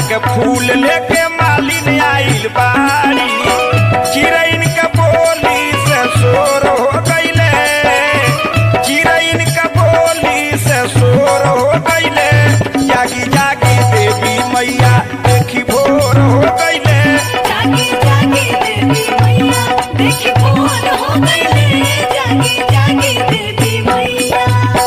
के फूल लेके मालिन आइल बाड़ी चिरैन के बोली से शोर हो गईले चिरैन के बोली से शोर हो गईले जागी जागी देवी मैया देखी भोर हो गईले जागी जागी देवी मैया देखी भोर हो गईले जागी जागी देवी मैया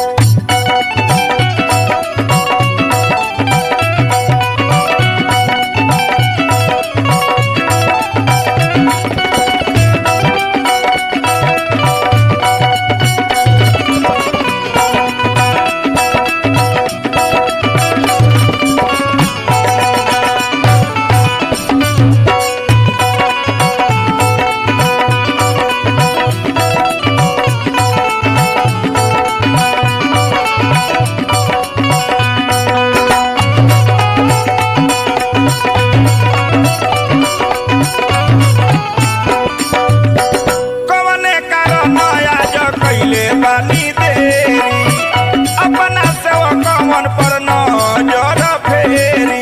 कवने कारण आज कैले बानी देरी अपना सेवक कवन पर नजर फेरी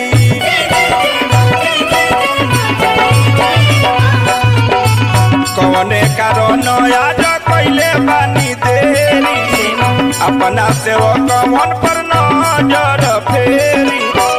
कवने कारण आज कैले बानी देरी अपना सेवक कवन पर नजर फेरी